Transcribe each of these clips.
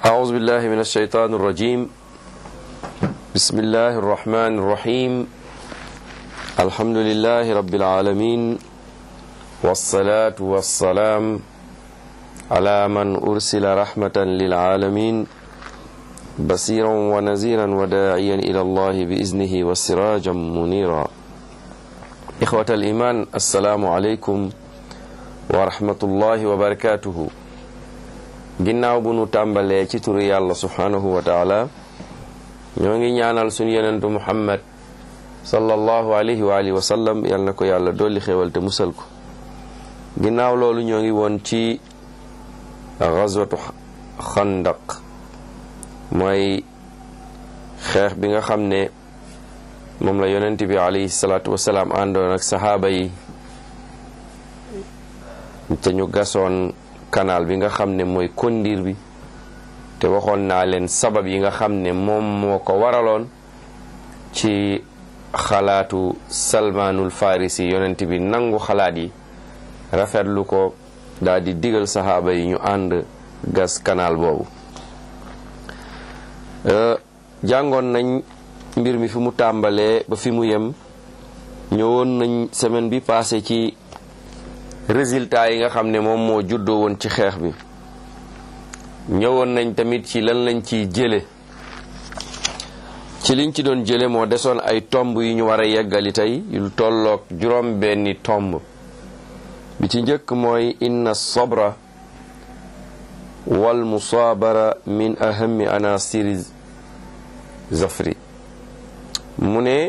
أعوذ بالله من الشيطان الرجيم بسم الله الرحمن الرحيم الحمد لله رب العالمين والصلاة والسلام على من أرسل رحمة للعالمين بصيرا ونذيرا وداعيا إلى الله بإذنه وسراجا منيرا إخوة الإيمان السلام عليكم ورحمة الله وبركاته ginnaaw bu nu tàmbalee ci turu yàlla subhanahu wa taala ñoo ngi ñaanal suñu yenentu muhammad sallallahu alayhi wa alihi wa sallam yal na ko yàlla dolli xéewal te musal ko ginnaaw loolu ñoo ngi woon ci gazwatu xandaq mooy xeex bi nga xam ne moom la yonent bi alayhi salaatu wasalaam àndoon ak saxaaba yi te ñu gasoon kanaal bi nga xam ne mooy kondiir bi te waxoon naa leen sabab yi nga xam ne moom moo ko waraloon ci xalaatu salmaanul farisi yonent bi nangu xalaat yi rafetlu ko daal di digal saxaaba yi ñu ànd gas kanaal boobu jàngoon nañ mbir mi fi mu tàmbalee ba fi mu yem ñëwoon nañ semaine bi passé ci résultat yi nga xam ne moom moo juddoo woon ci xeex bi ñëwoon nañ tamit ci lan lañ ciy jële ci liñ ci doon jële moo desoon ay tomb yu ñu war a yeggali tey yu tolloog juróom benni tomb bi ci njëkk mooy inna sabra wal musaabara min ahami anasiri zafri mu ne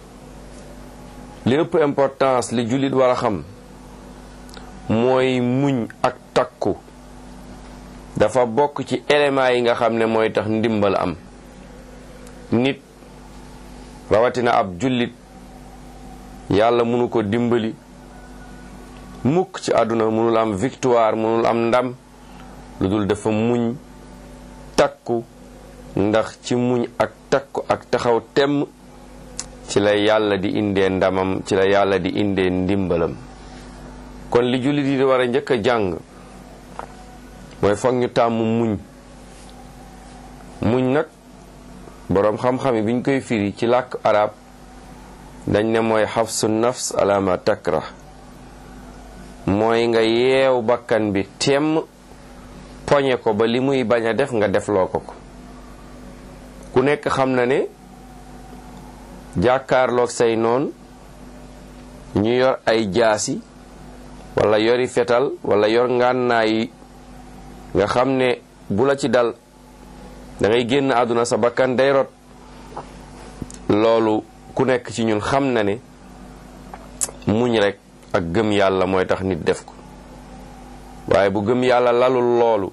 li ëpp importance li jullit war a xam mooy muñ ak takku dafa bokk ci éléments yi nga xam ne mooy tax ndimbal am nit rawatina ab jullit yàlla mënu ko dimbali mukk ci àdduna mënul am victoire mënul am ndam lu dul dafa muñ takku ndax ci muñ ak takku ak taxaw temm ci la yàlla di indee ndamam ci la yàlla di indee ndimbalam kon li jullit yi di war a njëkk a jàng mooy foog ñu tàmm muñ muñ nag boroom xam-xam yi biñ koy firi ci làkk arab dañ ne mooy xafsu nafs alama takra mooy nga yeew bakkan bi temm poñe ko ba li muy bañ a def nga defloo ko ko ku nekk xam na ne jàkkaarloog say noon ñu yor ay jaasi wala yori fetal wala yor ngànnaay nga xam ne bu la ci dal da ngay génn àdduna sa bakkan day rot loolu ku nekk ci ñun xam na ne muñ rek ak gëm yàlla mooy tax nit def ko waaye bu gëm yàlla lalul loolu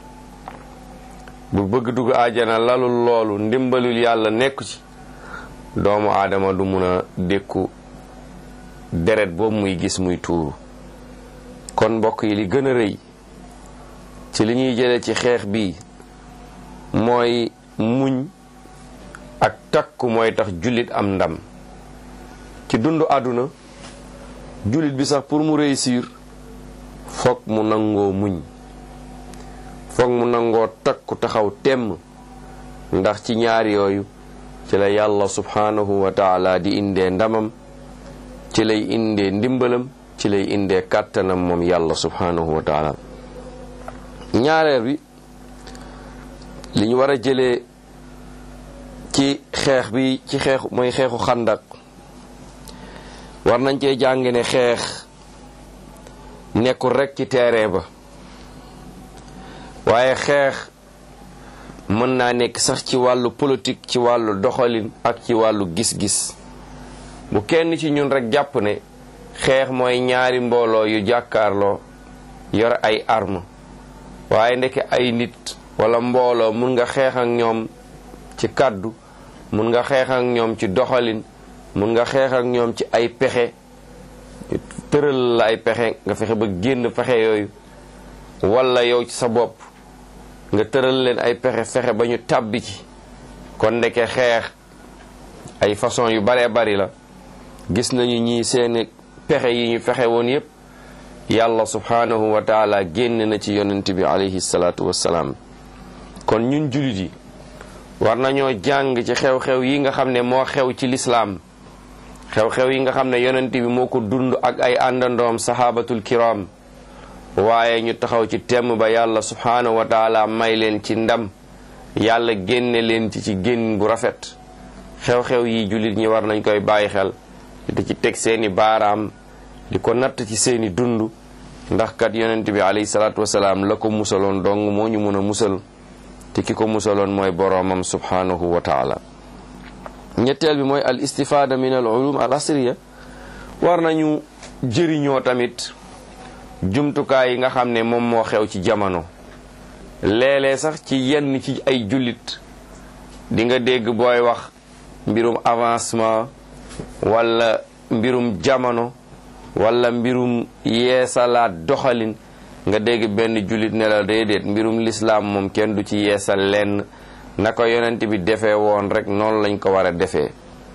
bu bëgg dugg àjjana lalul loolu ndimbalul yàlla nekku ci doomu aadama du mun a dékku deret boobu muy gis muy tuuru kon mbokk yi li gën a rëy ci li ñuy jële ci xeex bi mooy muñ ak takku mooy tax jullit am ndam ci dundu àdduna jullit bi sax pour mu réussir foog mu nangoo muñ foog mu nangoo takku taxaw temm ndax ci ñaar yooyu ci la yàlla subhanahu wa taala di indee ndamam ci lay indee ndimbalam ci lay indee kàttanam moom yàlla subhanahu wa taala ñaareel bi li ñu war a jëlee ci xeex bi ci xeexu mooy xeexu xandak war nañ cee jàng ne xeex nekkul rekk ci terrain ba waaye xeex mën naa nekk sax ci wàllu politique ci wàllu doxalin ak ci wàllu gis-gis bu kenn ci ñun rekk jàpp ne xeex mooy ñaari mbooloo yu jàkkaarloo yor ay arme waaye ndeke ay nit wala mbooloo mun nga xeex ak ñoom ci kàddu mun nga xeex ak ñoom ci doxalin mun nga xeex ak ñoom ci ay pexe tëral la ay pexe nga fexe ba génn pexe yooyu wala yow ci sa bopp nga tëral leen ay pexe fexe ba ñu tàbbi ci kon ndeke xeex ay façon yu baree bari la gis nañu ñii seeni pexe yi ñu fexe woon yépp yàlla subhanahu wa taala génn na ci yonent bi alayhi salaatu wassalaam kon ñun jullit yi war nañoo jàng ci xew-xew yi nga xam ne moo xew ci lislaam xew-xew yi nga xam ne yonent bi moo ko dund ak ay àndandoom sahabatul kiram waaye ñu taxaw ci temm ba yàlla subhaanahu wa taala may leen ci ndam yàlla génne leen ci ci génn bu rafet xew-xew yi jullit ñi war nañ koy bàyyi xel di ci teg seeni baaraam di ko natt ci seeni dund ndax kat yonent bi alayhi salaatu wasalaam la ko musaloon dong moo ñu mun a musal te ki ko musaloon mooy boroomam subhaanahu wa taala ñetteel bi mooy al istifaada min al ulum al asriya war nañu jëriñoo tamit jumtukaay yi nga xam ne moom moo xew ci jamono léeg-léeg sax ci yenn ci ay jullit di nga dégg booy wax mbirum avancement wala mbirum jamono wala mbirum yeesalaat doxalin nga dégg benn jullit ne la déedéet mbirum lislaam moom kenn du ci yeesal lenn na ko yonent bi defee woon rek noonu lañ ko war a defee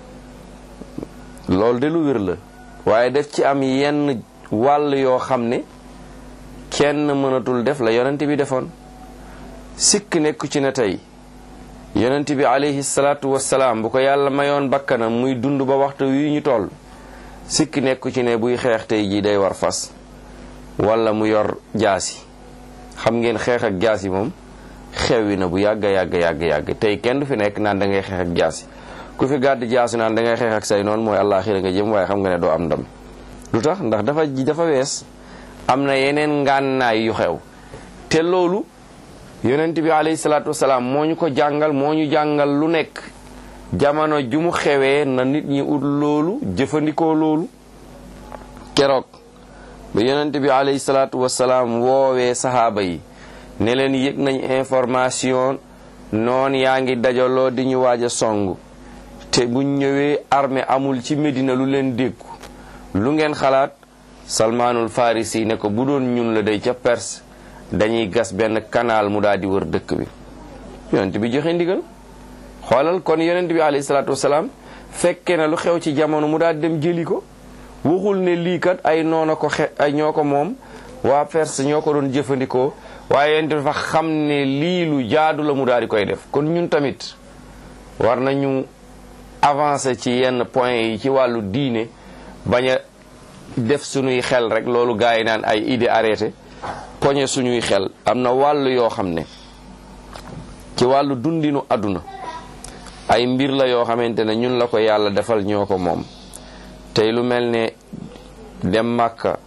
loolu de lu wér la waaye def ci am yenn wàll yoo xam ne kenn mënatul def la yonent bi defoon sikk nekku ci ne tey yonent bi alayhi salaatu wassalaam bu ko yàlla mayoon bakkanam muy dund ba waxtu wi ñu toll sikk nekku ci ne buy xeex tey jii day war fas wala mu yor jaasi xam ngeen xeex ak jaasi moom xewwi na bu yàgg yàgg yàgg yàgg tey kenn du fi nekk naan da ngay xeex ak jaasi ku fi gàdd jaasi naan da ngay xeex ak say noonu mooy àllaaxira nga jëm waaye xam nga ne doo am ndam lu tax ndax dafa dafa wees am na yeneen ngànnaay yu xew te loolu yonent bi alayhi salaatu wasalaam moo ñu ko jàngal moo ñu jàngal lu nekk jamono ju mu xewee na nit ñi ut loolu jëfandikoo loolu keroog ba yonent bi alayhi salaatu wasalaam woowee sahaaba yi ne leen yëg nañ information noon yaa ngi dajaloo di ñu waaj a song te buñ ñëwee armée amul ci Medina lu leen déggu lu ngeen xalaat salmaanul farisi ne ko bu doon ñun la day ca Perse dañuy gas benn canal mu daal di wër dëkk bi yonent bi joxe ndigal xoolal kon yonent bi alayhi salaatu wasalaam fekke na lu xew ci jamono mu daal di dem jëli ko waxul ne lii kat ay noona ko xe ay ñoo ko moom waa Perse ñoo ko doon jëfandikoo waaye yonent dafa xam ne lii lu jaadu la mu daal di koy def kon ñun tamit war nañu avancer ci yenn point yi ci wàllu diine bañ a def suñuy xel rek loolu gars yi naan ay idée arrêté poñe suñuy xel am na wàll yoo xam ne ci wàllu dundinu àdduna ay mbir la yoo xamante ne ñun la ko yàlla defal ñoo ko moom tey lu mel ne dem màkka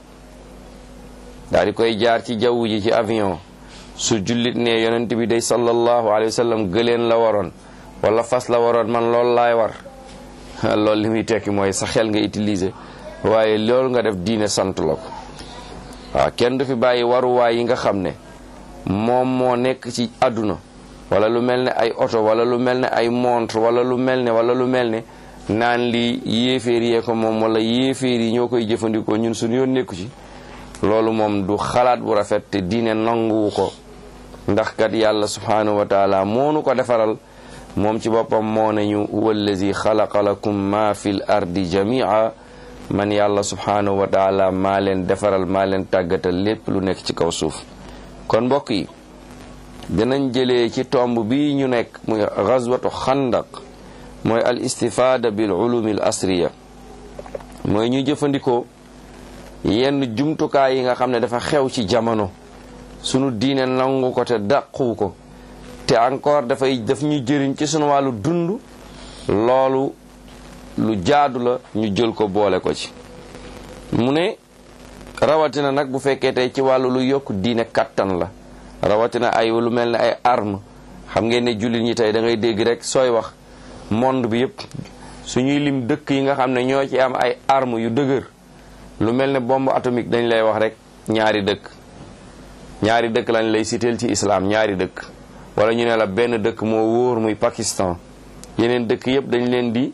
daal di koy jaar ci jaww ji ci avion su jullit ne yonent bi day sallallahu alayhi wa sallam gëleen la waroon wala fas la waroon man loolu laay war loolu li muy tekki mooy sa xel nga utiliser waaye loolu nga def diine sant la ko waaw kenn du fi bàyyi waruwaay yi nga xam ne moom moo nekk ci àdduna wala lu mel ne ay oto wala lu mel ne ay montre wala lu mel ne wala lu mel ne naan li yéeféer yee ko moom wala yéeféer yi ñoo koy jëfandikoo ñun suñu yoon nekku ci loolu moom du xalaat bu rafet te diine nanguwu ko ndax kat yàlla subhanahu wa taala moonu ko defaral moom ci boppam moo nañu wallazi xalaqa lakum ma fil ardi jamia man yàlla subhanahu wa taala maa leen defaral maa leen tàggatal lépp lu nekk ci kaw suuf kon mbokk yi dinañ jëlee ci tomb bi ñu nekk muy gazwatu xandaq mooy al istifaada bil ulumi al asriya mooy ñu jëfandikoo yenn jumtukaay yi nga xam ne dafa xew ci jamono sunu diine nangu ko te dàqu ko te encore dafay daf ñu jëriñ ci sunu wàllu dund loolu lu jaadu la ñu jël ko boole ko ci mu ne rawatina nag bu fekkee tey ci wàllu lu yokk diine kattan la rawatina ay lu mel ne ay arme xam ngeen ne jullit ñi tey da ngay dégg rek sooy wax monde bi yëpp suñuy lim dëkk yi nga xam ne ñoo ci am ay arme yu dëgër lu mel ne bombe atomique dañ lay wax rek ñaari dëkk ñaari dëkk lañ lay siteel ci islam ñaari dëkk wala ñu ne la benn dëkk moo wóor muy Pakistan yeneen dëkk yëpp dañ leen di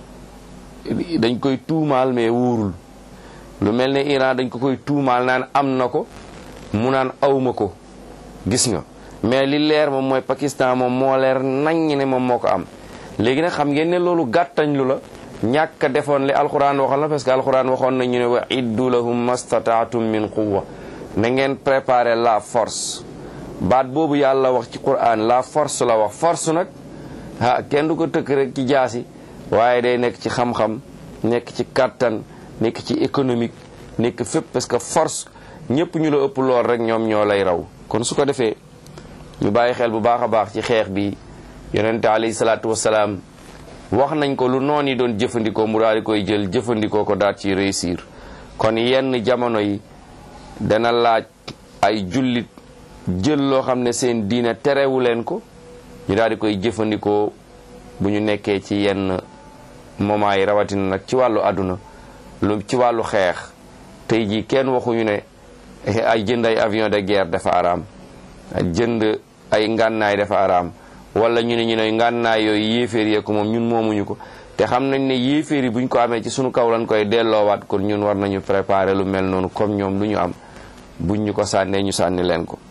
dañ koy tuumaal mais wóorul lu mel ne Iran dañ ko koy tuumaal naan am na ko mu naan awma ko gis nga mais li leer moom mooy Pakistan moom moo leer naññ ne moom moo ko am léegi nag xam ngeen ne loolu gàttañ lu la ñàkk a defoon li alquran waxoon la parce que alquran waxoon nañu ne wa iddu lahum mastataatum min quwwa na ngeen préparer la force baat boobu yàlla wax ci quran la force la wax force nag ah kenn du ko tëkk rek ci jaasi waaye day nekk ci xam-xam nekk ci kàttan nekk ci économique nekk fépp parce que force ñëpp ñu la ëpp lool rek ñoom ñoo lay raw kon su ko defee ñu bàyyi xel bu baax a baax ci xeex bi yonente alayhi salaatu wasalaam wax nañ ko lu noon yi doon jëfandikoo mu daal di koy jël jëfandikoo ko daal ci réussir kon yenn jamono yi dana laaj ay jullit jël loo xam ne seen diine terewu leen ko ñu daal di koy jëfandikoo bu ñu nekkee ci yenn moment yi rawatina nag ci wàllu àdduna lu ci wàllu xeex tey jii kenn waxuñu ne ay jënd ay avion de guerre dafa araam jënd ay ngànnaay dafa araam wala ñu ne ñu ne ngànnaay yooyu yéeféer yee ko moom ñun moomuñu ko te xam nañ ne yéeféer yi buñ ko amee ci sunu kaw lañ koy delloowaat kon ñun war nañu préparer lu mel noonu comme ñoom lu ñu am buñ ñu ko sànnee ñu sànni leen ko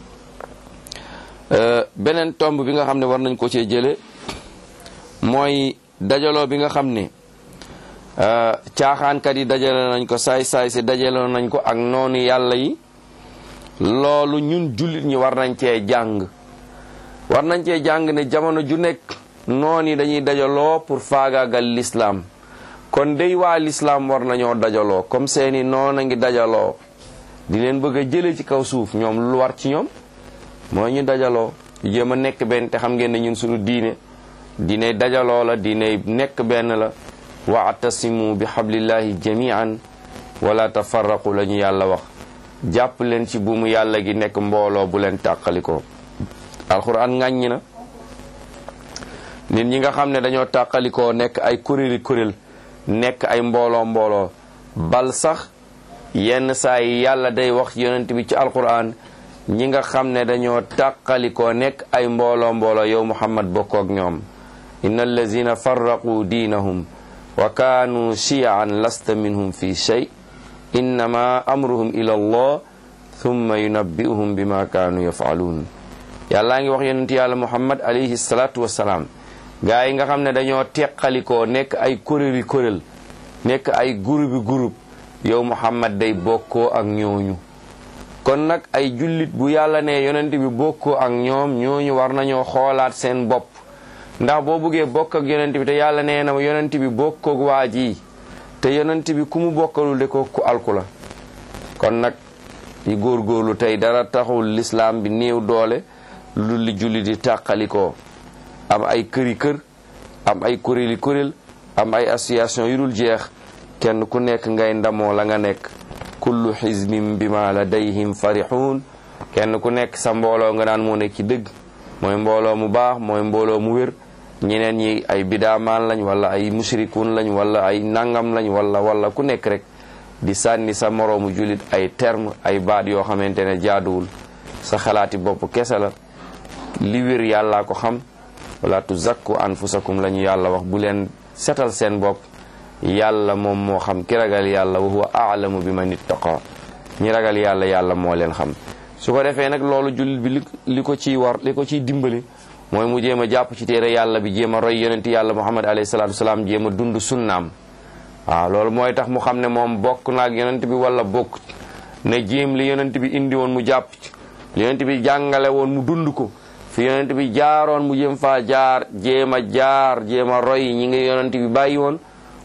beneen tomb bi nga xam ne war nañ ko cee jële mooy dajaloo bi nga xam ne caaxaankat yi dajale nañ ko saay-saay si dajale nañ ko ak noonu yàlla yi loolu ñun jullit ñi war nañ cee jàng war nañ cee jàng ne jamono ju nekk noon yi dañuy dajaloo pour faagaagal lislaam kon dey waa lislaam war nañoo dajaloo comme seeni noon a ngi dajaloo di leen bëgg a jële ci kaw suuf ñoom lu war ci ñoom mooy ñu dajaloo jéem a nekk benn te xam ngeen ne ñun suñu diine diine dajaloo la diine nekk benn la waatasimu bi hablillahi jamian wala tafarraqu la ñu yàlla wax jàpp leen ci buumu yàlla gi nekk mbooloo bu leen tàqalikoo alquran ŋàññi na nit ñi nga xam ne dañoo tàqalikoo nekk ay kuréeli kuréel nekk ay mbooloo mbooloo bal sax yenn saa yi yàlla day wax yonent bi ci alquran ñi nga xam ne dañoo tàqalikoo nekk ay mbooloo mbooloo yow muhammad bokkook ñoom inna allazina farraqu diinahum wa kaanu shiyaan lasta minhum fi shay innama amruhum ila allah thumma yunabbi'uhum bima kaanu yaf'aluun yàllaa ngi wax yonent yàlla muhammad alayhi salaatu wassalaam gaa yi nga xam ne dañoo teqalikoo nekk ay kuréeli kuréel nekk ay gurubi gurub yow muhammad day bokkoo ak ñooñu kon nag ay jullit bu yàlla ne yonent bi bokkoo ak ñoom ñooñu war nañoo xoolaat seen bopp ndax boo buggee bokk ak yonent bi te yàlla nee na yonent bi bokkoog waa ji te yonent bi ku mu bokkalul de ko ku alku la kon nag yi góorgóorlu tey dara taxul lislaam bi néew doole lu li julli di tàqalikoo am ay këri kër am ay kuréeli kuréel am ay association yu dul jeex kenn ku nekk ngay ndamoo la nga nekk kullu xizbin bima ladayhim farixuun kenn ku nekk sa mbooloo nga naan moo nekk ci dëgg mooy mbooloo mu baax mooy mbooloo mu wér ñeneen ñi ay bidaamaan lañ wala ay mushrikuun lañ wala ay nangam lañ wala wala ku nekk rek di sànni sa moroomu jullit ay terme ay baat yoo xamante ne jaaduwul sa xalaati bopp kese la li wér yàllaa ko xam wala tuzakku anfusakum la ñu yàlla wax bu leen setal seen bopp yàlla moom moo xam ki ragal yàlla wa huwa aalamu bi man ittaqa ñi ragal yàlla yàlla moo leen xam su ko defee nag loolu jullit bi li ko ciy war li ko ciy dimbali mooy mu jéem a jàpp ci téere yàlla bi jéem a roy yonent yàlla muhammad alayhi salaatu wasalaam jéem a dund sunnaam waaw loolu mooy tax mu xam ne moom bokk naag yonent bi wala bokk ne jéem li yonent bi indi woon mu jàpp ci li yonent bi jàngale woon mu dund ko fi yonent bi jaaroon mu jéem faa jaar jéem a jaar jéem a roy ñi ngi yonent bi bàyyi woon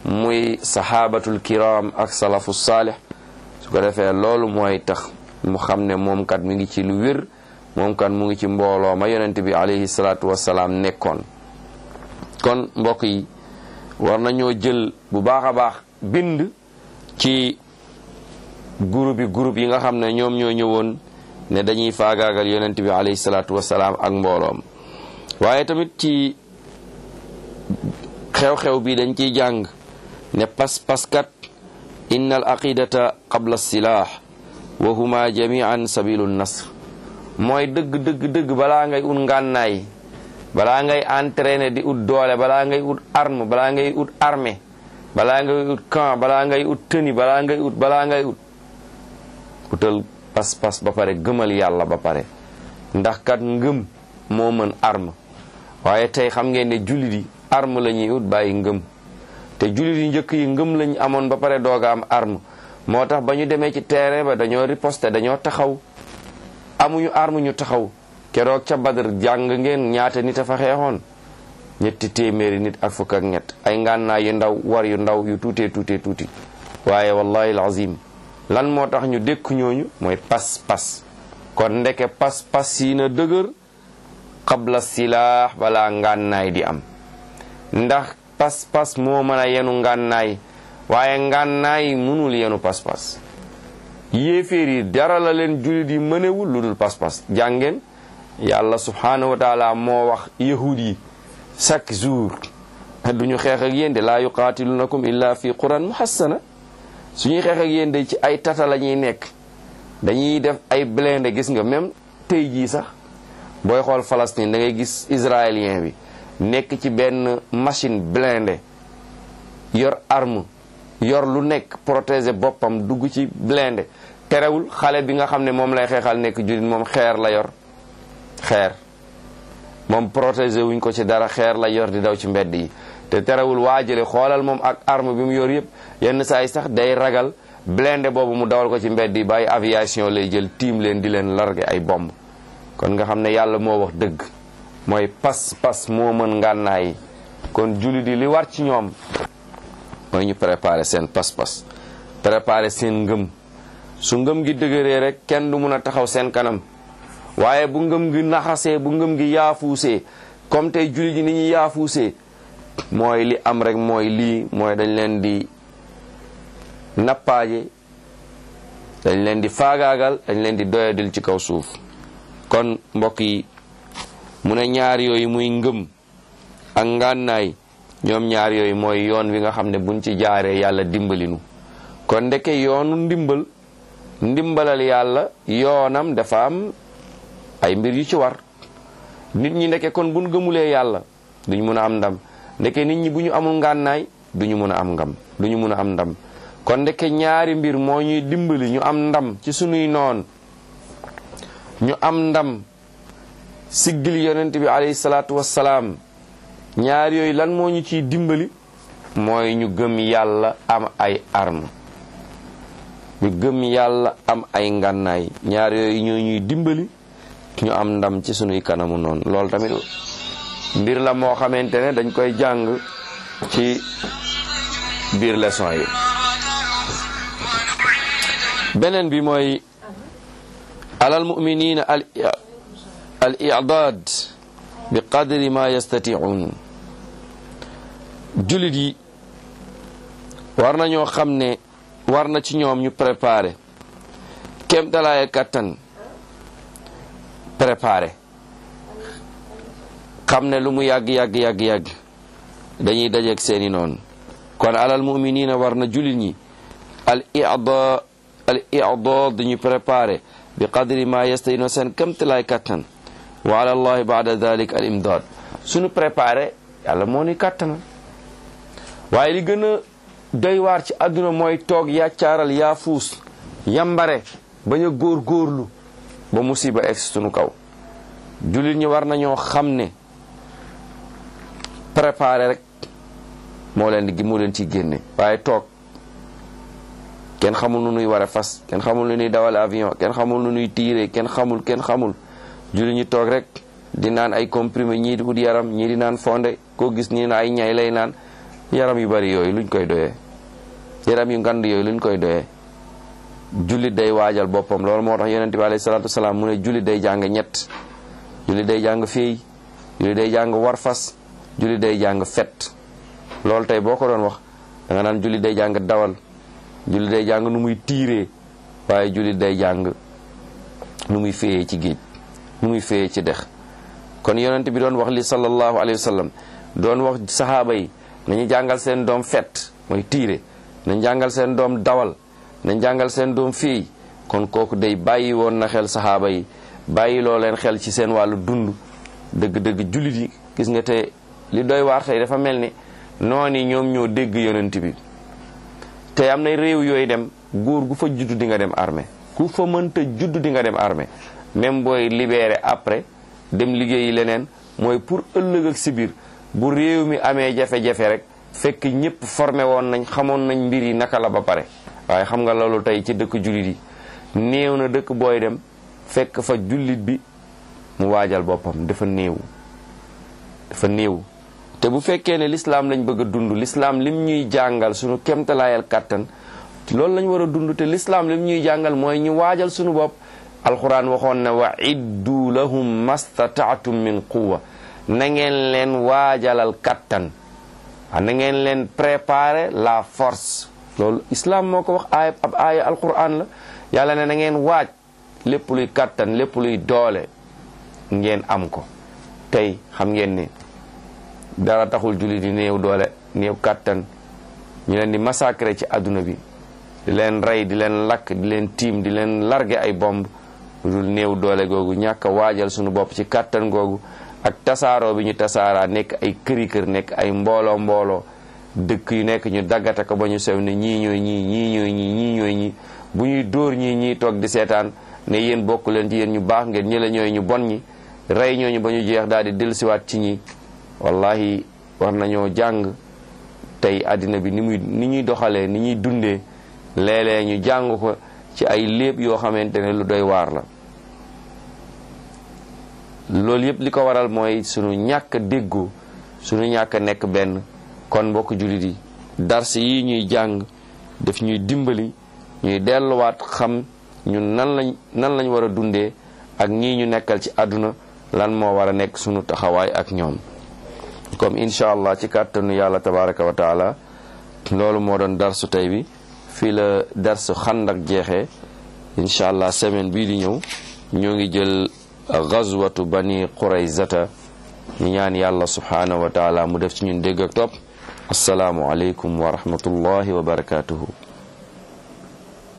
muy sahabatul kiram ak salafu saalih su ko defee loolu mooy tax mu xam ne moom kat mi ngi ci lu wér moom kat mu ngi ci mbooloo ma yonent bi alayhi salaatu wasalaam nekkoon kon mbokk yi war nañoo jël bu baax a baax bind ci groupe yi groupe yi nga xam ne ñoom ñoo ñëwoon ne dañuy faagaagal yonent bi alayhi salaatu wasalaam ak mbooloom waaye tamit ci xew-xew bi dañ ciy jàng ne pas-pas kat inna al aqidata qabla silah wa huma jamian sabilu nasr mooy dëgg dëgg dëgg balaa ngay ut ngànnaay balaa ngay entraîner di ut doole balaa ngay ut arme balaa ngay ut armée balaa ngay ut camp balaa ngay ut tenue balaa ngay ut balaa ngay ut utal pas-pas ba pare gëmal yàlla ba pare ndax kat ngëm moo mën arme waaye tey xam ngeen ne jullit yi arme la ñuy ut bàyyi ngëm te jullit yi njëkk yi ngëm lañ amoon ba pare dooga am arme moo tax ba ñu demee ci terrain ba dañoo riposter dañoo taxaw amuñu arme ñu taxaw keroog ca badar jàng ngeen ñaata nit a fa xeexoon ñetti téeméeri nit ak fukk ak ñett ay ngànnaay yu ndaw war yu ndaw yu tuutee tuutee tuuti waaye wallahi alazim lan moo tax ñu dékk ñooñu mooy pas-pas kon ndeke pas-pas yi na dëgër qabla silaax balaa ngànnaay di am ndax pas-pas moo mën a yenu ngànnaay waaye ngànnaay mënul yenu pas-pas yéeféer yi dara la leen jullit yi mënewul lu dul pas-pas jàngeen yàlla subhanahu wa taala moo wax yahud yi chaque jour duñu xeex ak yéen de laa yuqaatilunakum illa fi quran muhassana suñuy xeex ak yéen de ci ay tata la ñuy nekk dañuy def ay blindé gis nga même tey jii sax booy xool Palestine da ngay gis israélien bi nekk ci benn machine blindé yor arme yor lu nekk protéger boppam dugg ci blindé terewul xale bi nga xam ne moom lay xeexal nekk jullit moom xeer la yor xeer moom protéger wuñ ko ci dara xeer la yor di daw ci mbedd yi te terewul waajale xoolal moom ak arme bi mu yor yëpp yenn saa yi sax day ragal blindé boobu mu dawal ko ci mbedd yi bàyyi aviation lay jël tiim leen di leen largué ay bomb kon nga xam ne yàlla moo wax dëgg mooy pas-pas moo mën ngànnaay yi kon jullit yi li war ci ñoom mooy ñu préparer seen pas-pas préparer seen ngëm su ngëm gi dëgëree rek kenn du mun a taxaw seen kanam waaye bu ngëm gi naxasee bu ngëm gi yaafuusee comme tey jullit yi ni ñuy yaafuusee mooy li am rek mooy lii mooy dañ leen di nappaaje dañ leen di faagaagal dañ leen di doyadil ci kaw suuf kon mbokk yi mu ne ñaar yooyu muy ngëm ak ngànnaay ñoom ñaar yooyu mooy yoon wi nga xam ne buñ ci jaaree yàlla dimbalinu kon ndeke yoonu ndimbal ndimbalal yàlla yoonam dafa am ay mbir yu ci war nit ñi ndeke kon buñ gëmulee yàlla duñ mun a am ndam ndeke nit ñi bu ñu amul ngànnaay duñu mun a am ngam duñu mun a am ndam kon ndeke ñaari mbir moo ñuy dimbali ñu am ndam ci sunuy noon ñu am ndam siggil yonent bi alayhi salaatu wassalaam ñaar yooyu lan moo ñu ciy dimbali mooy ñu gëm yàlla am ay arme ñu gëm yàlla am ay ngànnaay ñaar yooyu ñoo ñuy dimbali ñu am ndam ci sunuy kanamu noonu loolu tamit mbir la moo xamante ne dañ koy jàng ci biir leçon yi beneen bi mooy alal muminina al al i'dad bi qadri ma yastati'un jullit yi war nañoo xam ne war na ci ñoom ñu préparer kem dalaaye kattan préparer xam ne lu mu yàgg yàgg yàgg yàgg dañuy dajeeg seeni noonu kon alal muminina war na jullit ñi al i'dad al i'dad dañuy préparer bi qadri ma yastayino seen kamtalaay kattan wa ala allahi baada dalik al imdad suñu préparé yàlla moo ni kàttana waaye li gën a doy waar ci àdduna mooy toog yàccaaral yaa fuus yambare bañ a góor góorlu ba musiba egg suñu kaw jullit ñi war nañoo xam ne préparé rek moo leen di moo leen ciy génne waaye toog kenn xamul nu nuy war a fas kenn xamul nu nuy dawal avion kenn xamul nu nuy tiire kenn xamul kenn xamul julli ñu toog rek di naan ay comprimé ñii di ut yaram ñii di naan fonde koo gis nii na ay ñay lay naan yaram yu bari yooyu luñ koy doyee yaram yu ngand yooyu luñ koy doyee jullit day waajal boppam loolu moo tax yonente bi alayhi salaatu wasalaam mu ne jullit day jàng ñett jullit day jàng féey jullit day jàng war fas jullit day jàng fet loolu tey boo ko doon wax da nga naan jullit day jàng dawal jullit day jàng nu muy tiiree waaye jullit day jàng nu muy féeyee ci géej nu muy féeyee ci dex kon yonent bi doon wax li sallallahu alayhi wa sallam doon wax sahaaba yi nañu jàngal seen doom fet mooy tiire nañ jàngal seen doom dawal nañ jàngal seen doom féey kon kooku day bàyyi woon na xel sahaaba yi bàyyi loo leen xel ci seen wàllu dund dëgg-dëgg jullit yi gis nga te li doy waar tey dafa mel ni noonu yi ñoom ñoo dégg yonent bi te am na réew yooyu dem góor gu fa juddu di nga dem armée ku fa mënta juddu di nga dem armée même booy libéré après dem liggéeyi leneen mooy pour ëllëg ak si biir bu réew mi amee jafe-jafe rek fekk ñëpp formé woon nañ xamoon nañ mbir yi naka la ba pare waaye xam nga loolu tey ci dëkk jullit yi néew na dëkk booy dem fekk fa jullit bi mu waajal boppam dafa néew dafa néew te bu fekkee ne lislaam lañ bëgg a dund lislaam lim ñuy jàngal suñu kemtalaayal kàttan loolu lañ war a dund te lislaam lim ñuy jàngal mooy ñu waajal suñu bopp alquran waxoon na wa iddu lahum mastataatum min quwa na ngeen leen waajalal kàttan wa na ngeen leen préparer la force loolu islam moo ko wax aaya ab aaya alquran la yàlla ne na ngeen waaj lépp luy kàttan lépp luy doole ngeen am ko tey xam ngeen ni dara taxul julli di néew doole néew kàttan ñu leen di massacrer ci àdduna bi di leen rey di leen lakk di leen tiim di leen largué ay bomb lu dul néew doole googu ñàkk a waajal sunu bopp ci kàttan googu ak tasaaroo bi ñu tasaaraa nekk ay këri kër nekk ay mbooloo mbooloo dëkk yu nekk ñu daggate ko ba ñu sew ne ñii ñooy ñii ñii ñooy ñii ñii ñooy ñii bu ñuy dóor ñii ñii toog di seetaan ne yéen bokk leen ci yéen ñu baax ngeen ñi la ñooy ñu bon ñi rey ñooñu ba ñu jeex daal di dellusiwaat ci ñi wallahi war nañoo jàng tey àddina bi ni muy ni ñuy doxalee ni ñuy dundee léeg-léeg ñu jàng ko ci ay léeb yoo xamante ne lu doy waar la loolu yëpp li ko waral mooy sunu ñàkk a déggoo sunu ñàkk a nekk benn kon mbokk jullit yi dars yi ñuy jàng daf ñuy dimbali ñuy delluwaat xam ñun nan lañ nan lañ war a dundee ak ñii ñu nekkal ci àdduna lan moo war a nekk sunu taxawaay ak ñoom comme incha allah ci kàttanu yàlla tabaraka wa taala loolu moo doon darsu tey bi fii la darsu xandak jeexee incha allah semaine bii di ñëw ñoo ngi jël gazwatu bani quraysata ñu ñaan yàlla subhanahu wa taala mu def ci ñun dégg ak topp asalaamu aleykum wa rahmatullahi wa barakatuhu